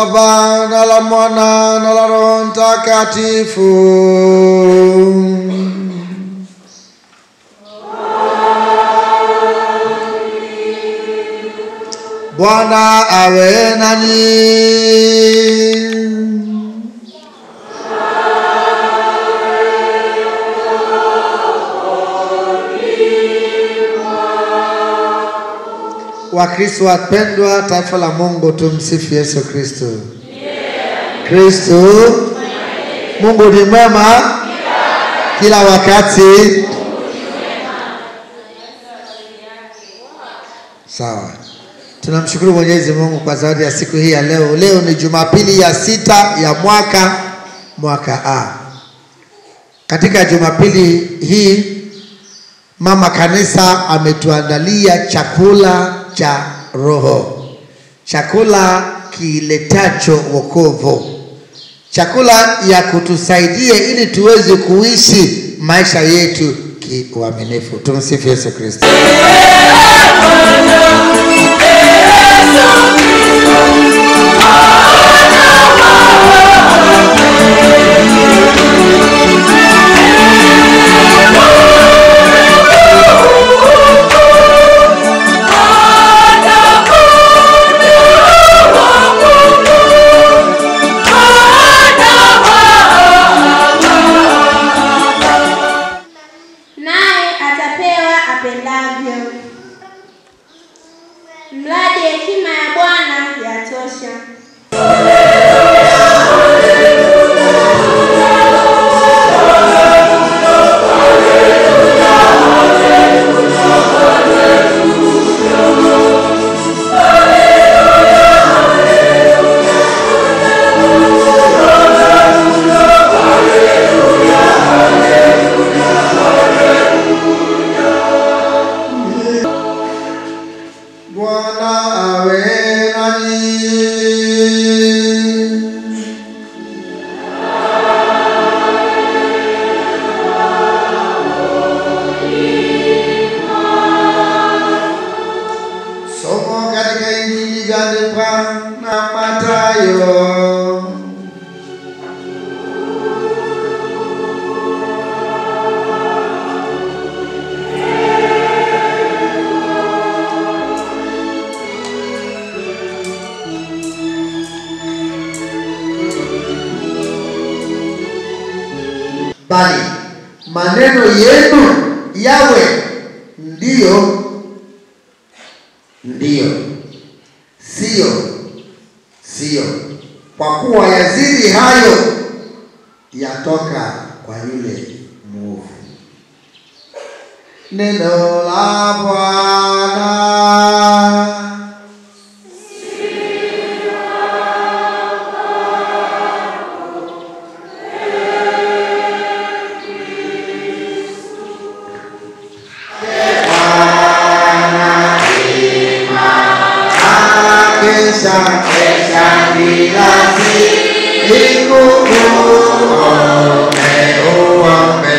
Baba na la Mwana na la Roho Mtakatifu. Bwana awe nanyi. Wakristo wapendwa, taifa la Mungu, tumsifu Yesu Kristo. Kristo, Mungu ni mwema kila wakati. Sawa, tunamshukuru Mwenyezi Mungu kwa zawadi ya siku hii ya leo. Leo ni Jumapili ya sita ya mwaka mwaka A. Katika Jumapili hii Mama Kanisa ametuandalia chakula cha roho, chakula kiletacho wokovu, chakula ya kutusaidia ili tuweze kuishi maisha yetu kiuaminifu. Tumsifu Yesu Kristo. naye atapewa apendavyo. Mradi hekima ya Bwana yatosha. Bwana awe nanyi. Somo katika Injili iliyoandikwa na Mathayo. bali maneno yenu yawe ndiyo ndiyo, sio sio, kwa kuwa yazidi hayo yatoka kwa yule mwovu. Neno la Bwana. Kesha kesha bila siku uombe uombe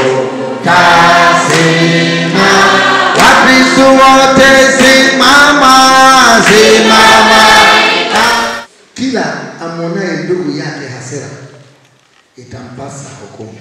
utasima. Wakristo wote simama simama. Kila amwonaye ndugu yake hasira itampasa hukumu.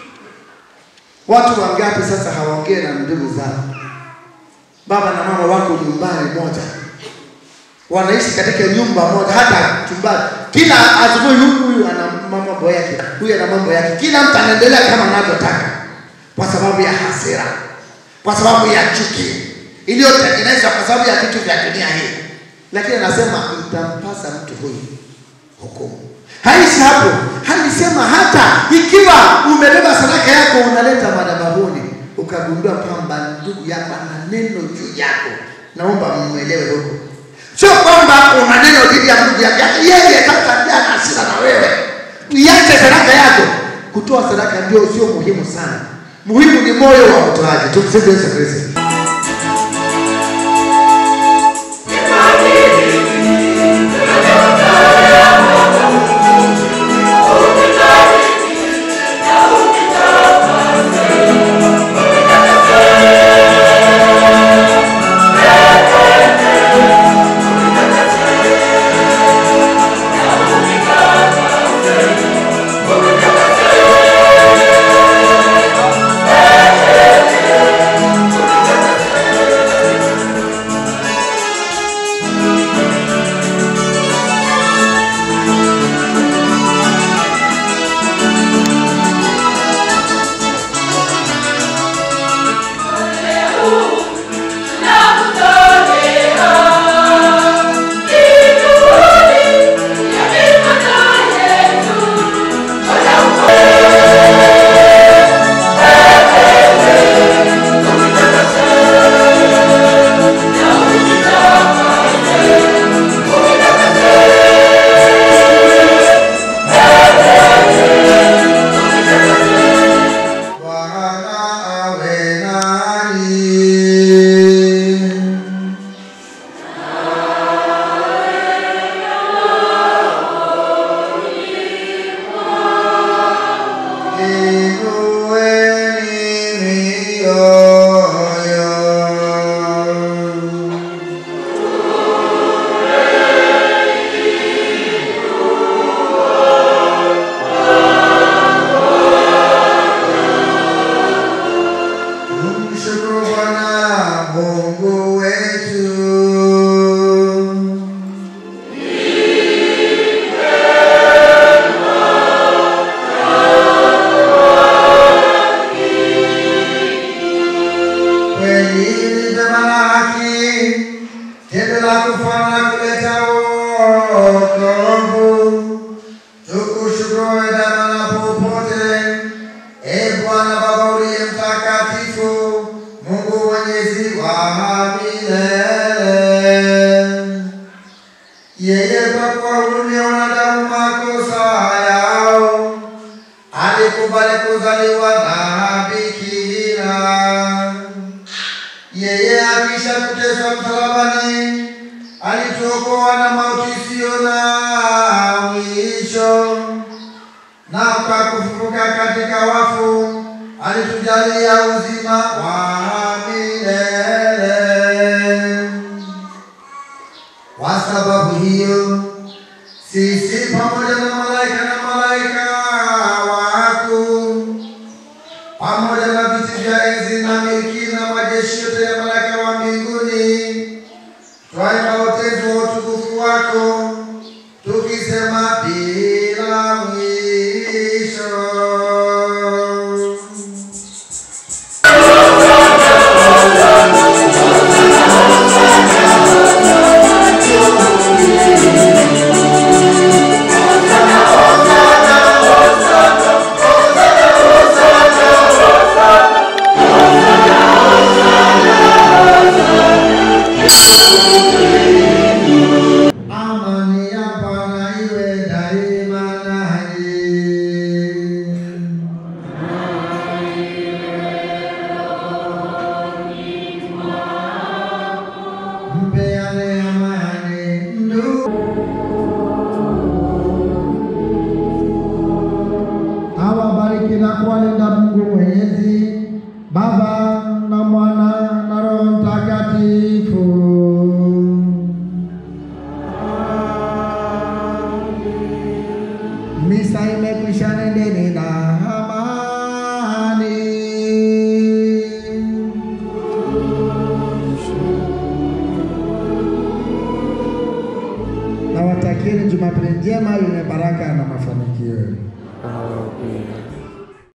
Watu wangapi sasa hawaongee na ndugu zao? Baba na mama wako nyumbani moja wanaishi katika nyumba moja, hata chumbani. Kila asubuhi huyu huyu ana mambo yake, huyu ana mambo yake, kila mtu anaendelea kama anavyotaka, kwa sababu ya hasira, kwa sababu ya chuki iliyotengenezwa kwa sababu ya vitu vya dunia hii. Lakini anasema itampasa mtu huyu hukumu. Haishi hapo, alisema hata ikiwa umebeba sadaka yako unaleta madhabahuni, ukagundua kwamba ndugu yako ana neno juu yako, naomba mmwelewe huko Sio kwamba una neno dhidi ya ndugu yake, yeye sasa ndiye ana hasira na wewe. Iache sadaka yako. Kutoa sadaka ndio sio muhimu sana, muhimu ni moyo wa utoaji. Tumsifu Yesu Kristo. kuzaliwa na bikira. Yeye akisha kuteswa msalabani, alituokoa na mauti isiyo na mwisho, na kwa kufufuka katika wafu alitujalia uzima wa milele. Kwa sababu hiyo sisi pamoja na malaika na malaika wakuu pamoja na viti vya enzi na milki na majeshi yote ya malaika wa mbinguni twaimba utenzi wa utukufu wako tukisema bila mwisho. Amani ya Bwana iwe daima nanyi. Mpeane amani ndugu. Awabariki na kuwalinda Mungu Mwenyezi, Baba na Mwana na Roho Mtakatifu. Misa imekwisha, nendeni na amani. Nawatakieni Jumapili njema yenye baraka na mafanikio.